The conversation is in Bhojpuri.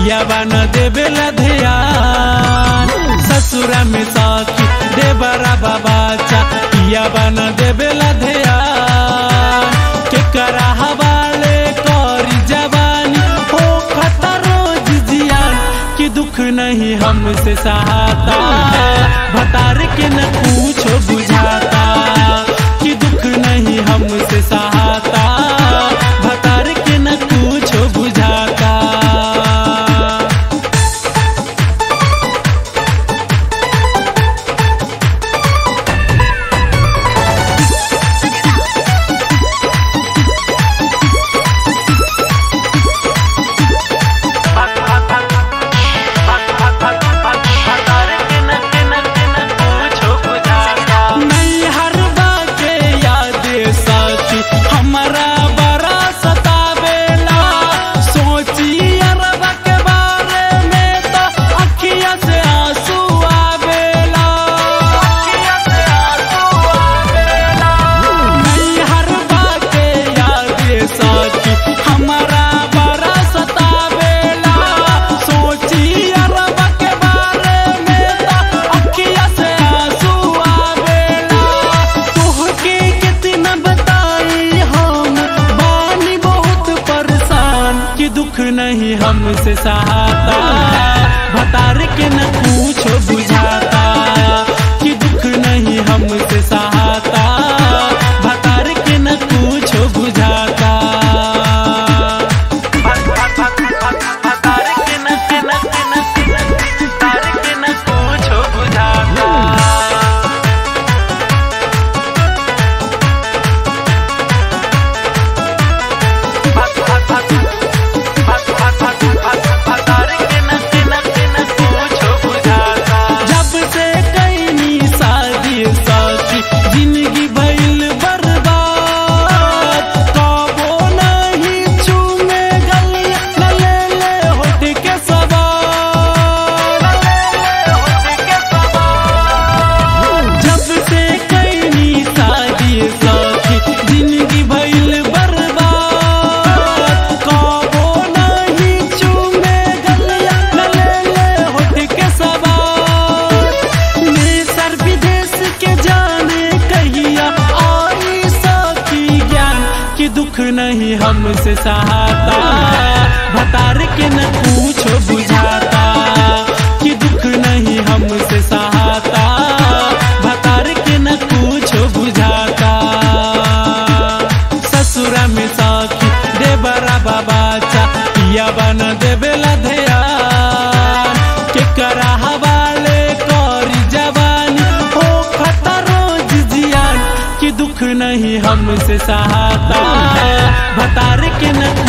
पिया बन देवेला ध्यान ससुरा में सखी देवरा बाबाचा पिया बन देवेला ध्यान के करा हवाले करी जवानी हो खतर रोज जियान कि दुख नहीं हमसे सहाता भतार के न पूछो बुझाता कि दुख नहीं हमसे सहाता भतार के न पूछो बुझाता नहीं हर के याद सची हमारा बड़ा सतावेला सोची अरबा के बारे में तो अखिया से आंसू आवेला नहीं हर के याद सची हमारा बड़ा सतावेला सोची अरबा के बारे में तो अखिया से आंसू आवेला तोहके कितना बताई हम बानी बहुत परेशान कि दुख नहीं हमसे सहाता भतार के न पूछो बुझाता कि दुख नहीं हमसे सहाता भतार के न पूछो बुझाता भतार के न के न के न भतार के न पूछो बुझाता जब से कैनी शादी साथी जिंदगी भइल बर्बाद कबो नहीं चूमे गलिया न ले ले होठ के सवार जब से कैनी शादी साथी जिंदगी भइल बर्बाद कबो नहीं चूमे गलिया न ले ले होठ के सवार सर विदेश के जाने कहिया आई सखी ज्ञान कि दुख नहीं हमसे सहाता भतार के न पूछो बुझाता कि दुख नहीं हमसे सहाता भतार के न पूछो बुझाता ससुरा में सखी देवरा बाबाचा पिया बन देवेला ध्यान के करा हवाले करी जवानी हो खतर रोज जियान कि दुख नहीं हमसे सहाता भतार के न